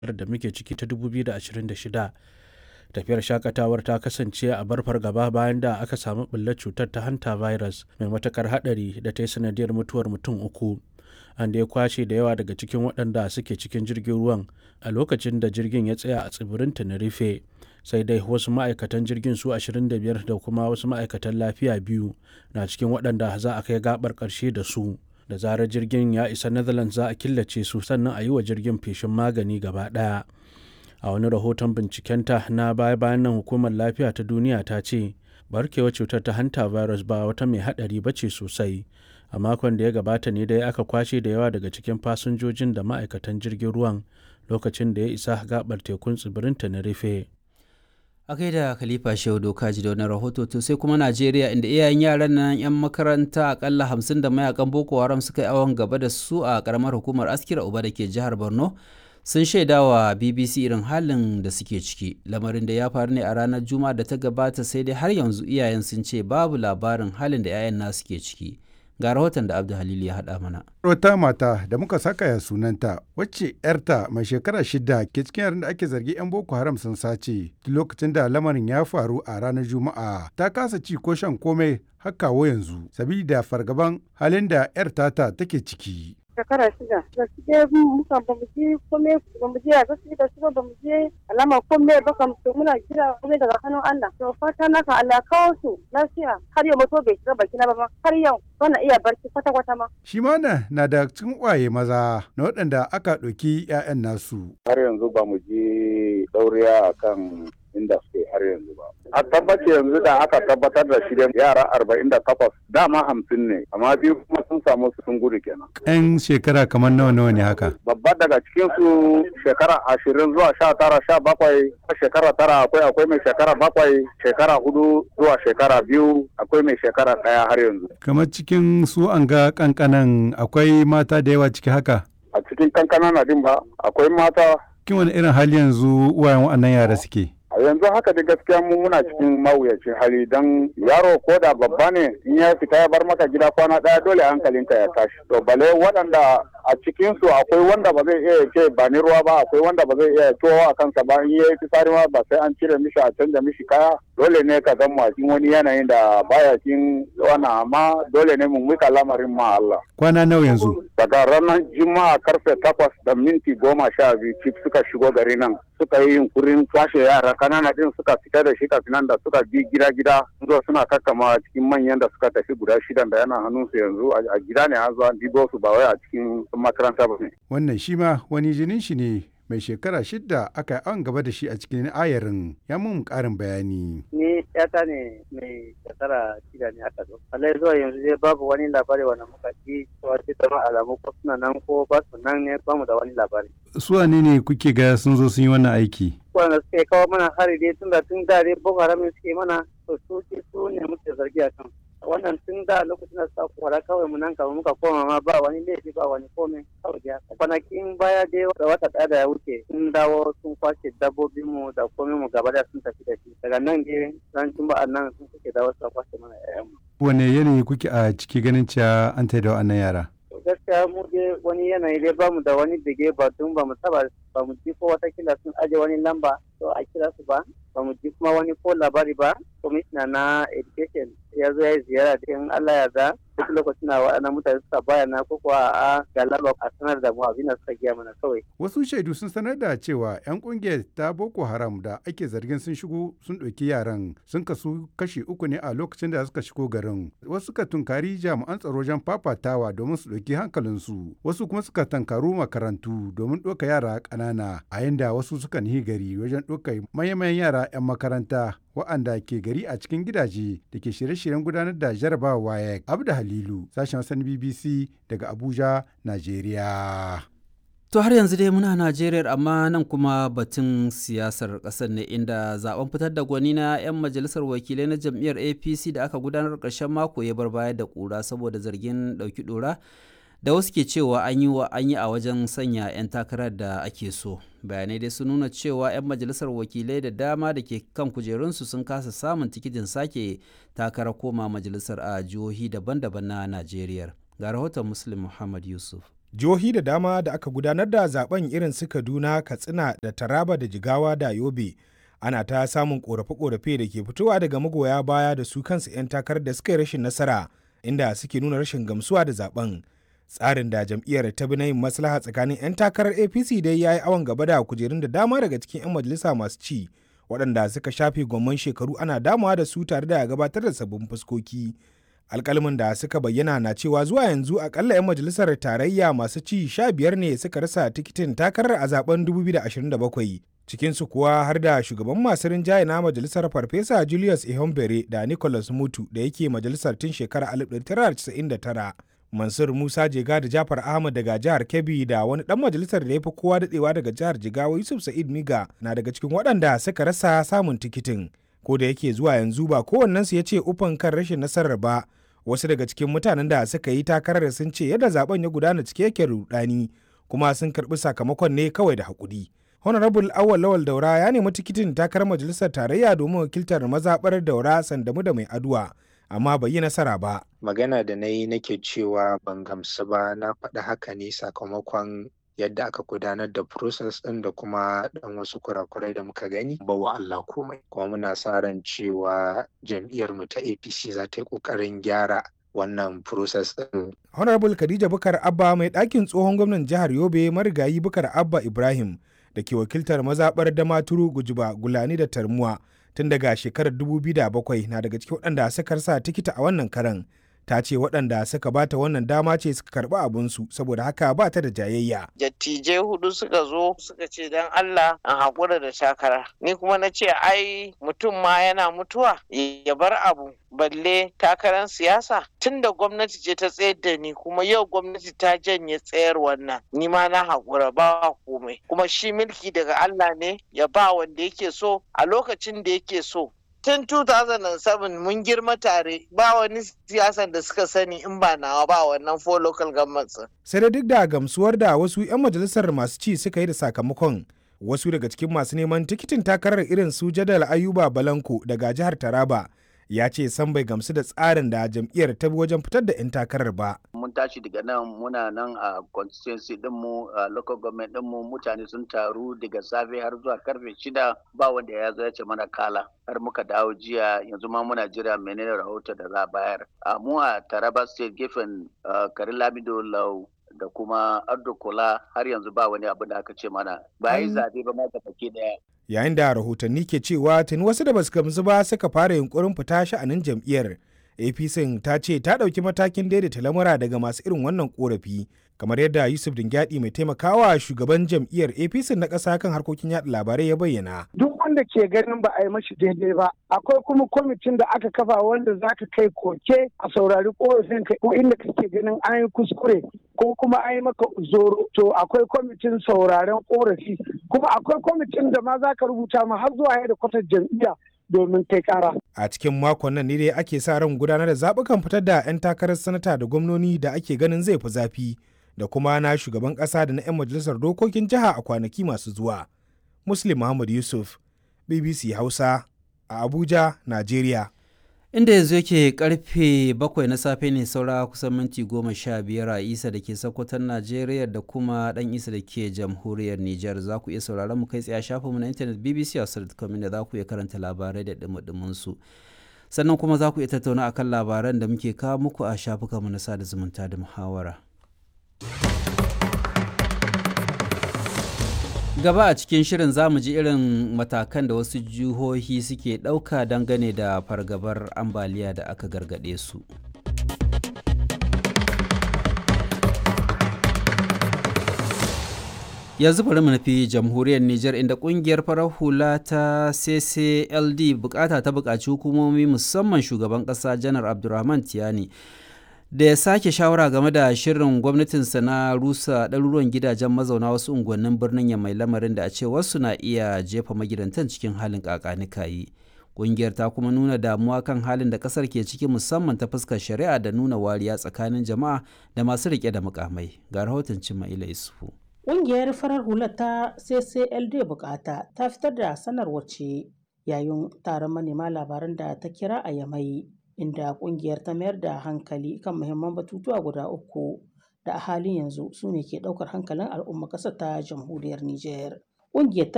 da muke ciki ta 2026 tafiyar shakatawar ta kasance a bar fargaba bayan da aka samu ɓullar cutar ta hanta virus mai matakar haɗari da ta yi sanadiyar mutuwar mutum uku an da ya kwashe da yawa daga cikin waɗanda suke cikin jirgin ruwan a lokacin da jirgin ya tsaya a tsibirin tenerife sai dai wasu ma'aikatan jirgin su 25 da kuma wasu ma'aikatan lafiya biyu na cikin waɗanda za a kai gabar ƙarshe da su da zarar jirgin ya isa netherlands za a killace su sannan a yi wa jirgin feshin magani gaba ɗaya a wani rahoton bincikenta na baya bayan nan hukumar lafiya ta duniya ta ce barkewar cutar ta hanta virus ba wata mai haɗari ba ce sosai a makon da ya gabata ne dai aka kwashe da yawa daga cikin fasinjojin da ma'aikatan jirgin ruwan lokacin da ya isa gabar tekun tsibirin tenerife a kai da khalifa shehu doka ji da wani rahoto to sai kuma najeriya inda iyayen yaran nan yan makaranta akalla hamsin da mayakan boko haram suka yi awon gaba da su a karamar hukumar askira uba da ke jihar borno sun shaida wa bbc irin halin da suke ciki lamarin da ya faru ne a ranar juma'a da ta gabata sai dai har yanzu iyayen sun ce babu labarin halin da 'ya'yan nasu ke ciki ga rahoton da abdu halil ya haɗa mana wata mata da muka saka ya sunanta wacce yarta mai shekara shida ke cikin yaran da ake zargi 'yan boko haram sun sace lokacin da lamarin ya faru a ranar juma'a ta kasa ci ko shan komai har kawo yanzu sabida fargaban halin da yar tata take ciki shekara shida da suke muka ba mu je kome ba mu je a gaske da su ba mu je alama kome ba kam to muna kira kome daga hannun Allah to fata na ka Allah kawo su lafiya har yau mutu bai shiga baki na ba har yau bana iya barci kwata kwata ma shi ma na da cikin waye maza na waɗanda aka ɗauki 'ya'yan nasu har yanzu ba mu je ɗauriya akan inda suke har yanzu ba. A tabbace yanzu da aka tabbatar da shi yara arba'in da takwas dama hamsin ne amma biyu kuma sun samu sun gudu kenan. Yan shekara kamar nawa nawa ne haka? Babba daga cikin su shekara ashirin zuwa sha tara sha bakwai shekara tara akwai akwai mai shekara bakwai shekara hudu zuwa shekara biyu akwai mai shekara ɗaya har yanzu. Kamar cikin su an ga kankanan akwai mata da yawa ciki haka? A cikin kankanan na din ba akwai mata. Kin wani irin hali yanzu uwayen waɗannan yara suke? a yanzu haka da gaskiya mu muna cikin mawuyacin hali don yaro ko da babba ne in ya fita ya bar maka gida kwana daya dole hankalinka ya tashi to bale waɗanda a cikin su akwai wanda ba zai iya ce ba ni ruwa ba akwai wanda ba zai iya towa a kansa ba in yayi fitsari ma ba sai an cire mishi a canja mishi kaya dole ne ka zama cikin wani yanayin da baya cikin wannan amma dole ne mu mika lamarin ma Allah kwana nawa yanzu daga ranar juma'a karfe takwas da minti goma sha biyu cif suka shigo gari nan suka yi yunkurin kwashe yara kanana din suka fita da shi kafin da suka bi gida gida zo suna kakkama cikin manyan da suka tafi guda shidan da yana hannunsu yanzu a gida ne an zo an dibo su ba wai a cikin makaranta ba ne. Wannan shi ma wani jinin shi ne mai shekara shidda aka yi an gaba da shi a cikin ayarin ya mun karin bayani. Ni yata ne mai shekara shida ne aka zo. Allah zuwa yanzu dai babu wani labari wanda muka ji cewa ce zama alamu ko suna nan ko ba su nan ne ba mu da wani labari. Su wane ne kuke ga sun zo sun yi wannan aiki? Wanda suke kawo mana hari dai tun da tun da dai Boko Haram suke mana to su su ne muke zargi a kan. wannan tun da lokacin da suka kora kawai mu nan kamar muka koma ma ba wani laifi ba wani komai kawai da kwanakin baya dai da wata ɗaya da ya wuce sun dawo sun kwashe dabbobin mu da komai mu gaba da sun tafi da shi daga nan dai ran juma'a nan sun suke dawo suka kwashe mana ƴaƴan mu. wane yanayi kuke a ciki ganin cewa an taida wa'annan yara. gaskiya mu dai wani yanayi dai bamu da wani dige ba tun ba mu taba ba mu ji ko watakila sun aje wani lamba to a kira su ba ba mu ji kuma wani ko labari ba kwamishina na education ya zo ya yi ziyara da in Allah ya za duk lokacin da waɗannan mutane suka bayana ko kuwa a galaba a sanar da mu abin da suka giya mana kawai. Wasu shaidu sun sanar da cewa 'yan kungiyar ta Boko Haram da ake zargin sun shigo sun ɗauki yaran sun kasu kashi uku ne a lokacin da suka shigo garin. Wasu suka tunkari jami'an tsaro wajen fafatawa domin su ɗauki hankalinsu. Wasu kuma suka tankaru makarantu domin ɗauka yara ƙanana a yanda wasu suka nihi gari wajen ɗauka manyan yara 'yan makaranta wa'anda ke gari a cikin gidaje da ke shirye-shiryen gudanar da jarabawa WAEC. Abda Halilu, sashen Hassan BBC daga Abuja, Najeriya. To har yanzu dai muna Najeriya amma nan kuma batun siyasar ƙasar ne inda zaben fitar da gwani na 'yan majalisar wakilai na jam'iyyar APC da aka gudanar ƙarshen mako ya bar baya da ƙura saboda zargin ɗauki ɗora da wasu ke cewa an yi wa an yi a wajen sanya 'yan takarar da ake so bayanai dai sun nuna cewa 'yan majalisar wakilai da dama da ke kan kujerunsu sun kasa samun tikitin sake takarar koma majalisar a jihohi daban-daban na najeriya ga rahoton muslim muhammad yusuf jihohi da dama da aka gudanar da zaben irin su kaduna katsina da taraba da jigawa da yobe ana ta samun korafe-korafe da ke fitowa daga magoya baya da su kansu 'yan takarar da suka yi rashin nasara inda suke nuna rashin gamsuwa da zaben tsarin da jam'iyyar ta bi na yin maslaha tsakanin 'yan takarar apc dai ya yi awon gaba da kujerun da dama daga cikin 'yan majalisa masu ci waɗanda suka shafe gwamman shekaru ana damawa da su tare da gabatar da sabbin fuskoki alkalmin da suka bayyana na cewa zuwa yanzu akalla 'yan majalisar tarayya masu ci sha biyar ne suka rasa tikitin takarar a zaben 2027 cikinsu kuwa har da shugaban masu rinjaye na majalisar farfesa julius ihombere da nicholas mutu da yake majalisar tun shekarar 1999 mansur musa jega da jafar ahmad daga jihar kebbi da wani dan majalisar da ya fi kowa dadewa daga jihar jigawa yusuf sa'id miga na daga cikin waɗanda suka rasa samun tikitin ko da yake zuwa yanzu ba kowannensu ya ce ufan kan rashin nasarar ba wasu daga cikin mutanen da suka yi takarar sun ce yadda zaben ya gudana cike yake rudani kuma sun karbi sakamakon ne kawai da hakuri honorable awal lawal daura ya nemi tikitin takarar majalisar tarayya domin wakiltar mazaɓar daura sandamu da mai aduwa amma bai yi nasara ba magana da na yi nake cewa ban gamsu ba na faɗi haka ne sakamakon yadda aka gudanar da process ɗin da kuma ɗan wasu kurakurai da muka gani ba wa Allah komai kuma muna sa ran cewa jam'iyyar mu ta APC za ta yi ƙoƙarin gyara wannan process ɗin. Honorable Khadija Bukar Abba mai ɗakin tsohon gwamnan jihar Yobe marigayi Bukar Abba Ibrahim da ke wakiltar mazaɓar Damaturu Gujuba Gulani da Tarmuwa tun daga shekarar 2007 na daga cikin waɗanda suka sa tikita a wannan karan. ta ce waɗanda suka bata wannan dama ce suka karɓi abinsu saboda haka ba ta da jayayya. Dattijai hudu suka zo suka ce don Allah an haƙura da takara. Ni kuma na ce ai mutum ma yana mutuwa ya bar abu balle takarar siyasa tun da gwamnati ce ta tsayar da ni kuma yau gwamnati ta janye tsayar wannan ni ma na haƙura ba komai kuma shi mulki daga Allah ne ya ba wanda yake so a lokacin da yake so tun 2007 mun girma tare ba wani siyasan da suka sani in ba nawa ba wannan four local governments sai da duk da gamsuwar da wasu 'yan majalisar masu ci suka yi da sakamakon wasu daga cikin masu neman tikitin takarar irin su jadal ayuba balanko daga jihar taraba ya ce san bai gamsu da tsarin da jam'iyyar ta bi wajen fitar da 'yan takarar ba. Mun tashi daga nan muna nan a constituency dinmu a local government dinmu mutane sun taru daga safe har zuwa karfe shida ba wanda ya zo ya ce mana kala har muka dawo jiya yanzu ma muna jira menene rahoto da za a bayar. A mu a Taraba state gefen Karin Lamido Lau da kuma Ardo Kola har yanzu ba wani abu da aka ce mana ba yi zabe ba ma baki daya. yayin da rahotanni ke cewa tuni wasu da basu gamsu ba suka fara yunkurin fita sha'anin jam'iyyar apc ta ce ta ɗauki matakin daidaita lamura daga masu irin wannan korafi kamar yadda yusuf dingyadi mai taimakawa shugaban jam'iyyar apc na ƙasa kan harkokin yaɗa labarai ya bayyana duk wanda ke ganin ba a yi mashi daidai ba akwai kuma kwamitin da aka kafa wanda za ka kai koke a saurari korafin ka ko inda kake ganin an yi kuskure ko kuma an yi maka zoro to akwai kwamitin sauraren korafi kuma akwai kwamitin da ma za ka rubuta ma har zuwa yadda kwatar jam'iyya domin kai kara. A cikin makon nan ne dai ake sa ran gudanar da zaɓukan fitar da 'yan takarar sanata da gwamnoni da ake ganin zai fi zafi da kuma na shugaban ƙasa da na 'yan majalisar dokokin jiha a kwanaki masu zuwa. Muslim Muhammad Yusuf, BBC Hausa, a Abuja, Najeriya. inda yanzu yake karfe bakwai na safe ne saura kusan minti goma sha biyar a isa da ke sokoton najeriya da kuma dan isa da ke jamhuriyar niger za ku iya sauraron mu kai tsaye a shafinmu na intanet bbc hausa.com da za ku iya karanta labarai da dumudumin su sannan kuma za ku iya tattauna akan labaran da muke kawo muku a shafukanmu na sada zumunta da muhawara gaba a cikin shirin zamu ji irin matakan da wasu jihohi suke ɗauka dangane da fargabar ambaliya da aka gargaɗe su yanzu bari mu nufi jamhuriyar Nijar inda kungiyar farar hula ta CCLD bukata ta bukaci hukumomi musamman shugaban kasa janar Abdulrahman Tiyani da ya sake shawara game da shirin gwamnatinsa na rusa ɗaruruwan gidajen mazauna wasu unguwannin birnin ya mai lamarin da a ce wasu na iya jefa magidantan cikin halin kakanikayi ƙungiyar ta kuma nuna damuwa kan halin da ƙasar ke ciki musamman ta fuskar shari'a da nuna wariya tsakanin jama'a da masu riƙe da mukamai ga rahoton cima'ila isufu Ƙungiyar farar hula ta CCLD bukata ta fitar da sanarwar ce yayin taron manema labaran da ta kira a Yamai inda ƙungiyar ta mayar da hankali kan muhimman batutuwa guda uku da a halin yanzu su ne ke ɗaukar hankalin al'ummar ƙasar ta jamhuriyar Nijar. Ƙungiyar